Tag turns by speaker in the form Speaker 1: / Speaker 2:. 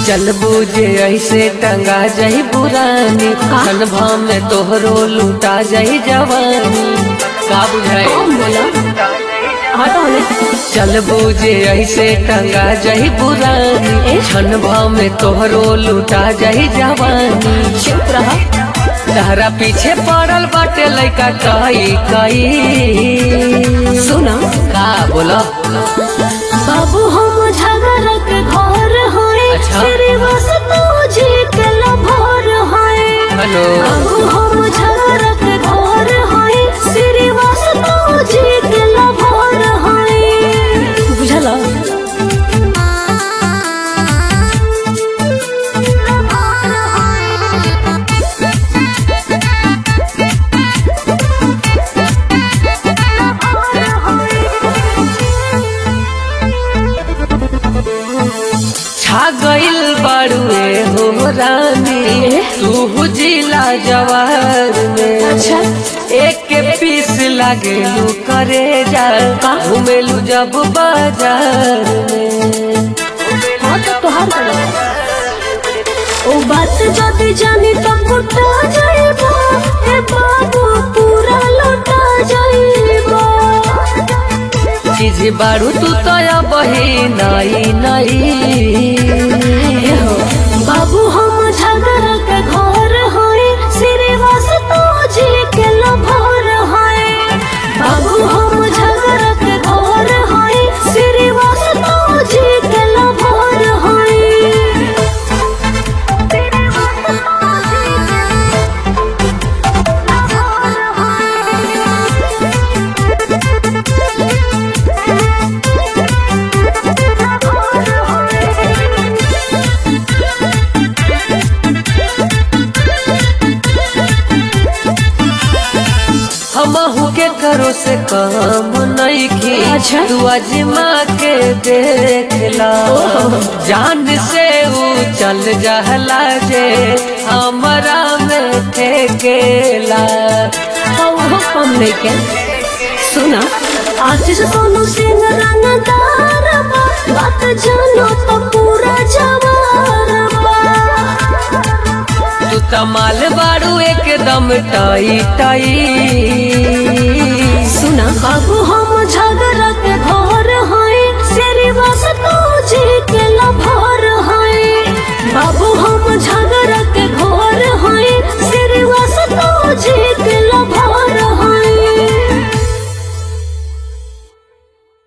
Speaker 1: चल बूझे ऐसे टंगा जाई पुरानी खन भाव में तोहरो लूटा जाई जवानी का बुझाए
Speaker 2: कौन बोला हटो हले
Speaker 1: चल बूझे ऐसे टंगा जाई पुरानी छन भाव में तोहरो लूटा जाई जवानी
Speaker 2: चुप रहा
Speaker 1: तहरा पीछे पड़ल बाटे लइका कई कई
Speaker 2: सुना
Speaker 1: का बोला
Speaker 2: बाबू हम झगड़ के घर होए
Speaker 1: अच्छा।
Speaker 2: तेरे बस तुझे के लभर होए
Speaker 1: हेलो
Speaker 2: बाबू हम झगड़ के घर होए तेरे बस तुझे के लभर होए बुझला
Speaker 1: छा गइल बाड़ुए हो रानी तू जिला जवार में
Speaker 2: अच्छा
Speaker 1: एक के पीस लागेलू करे जा घूमेलू जब बाजार में
Speaker 2: हाँ तो तोहार गलत ओ बात जदी जानी तो कुटा जाइबो ए बाबू पूरा लौटा जाइबो
Speaker 1: चीज बारू तू तो बही नाई नाई
Speaker 2: हो बाबू हम झगड़ के घर होए सिरे वास तो जी के लभर होए बाबू हम झगड़ के घर होए सिरे वास तो जी के लभर होए
Speaker 1: हमहू के करो से काम नहीं की
Speaker 2: अच्छा।
Speaker 1: तू अजमा के देखला जान से ऊ चल जहला जे हमरा में ठेकेला
Speaker 2: वो कम नहीं के सुना आशीष सोनू सिंह रंगदार बा, बात जानो तो पूरा जवार बा।
Speaker 1: तू तमाल बारू एकदम टाई टाई
Speaker 2: सुना बाबू हम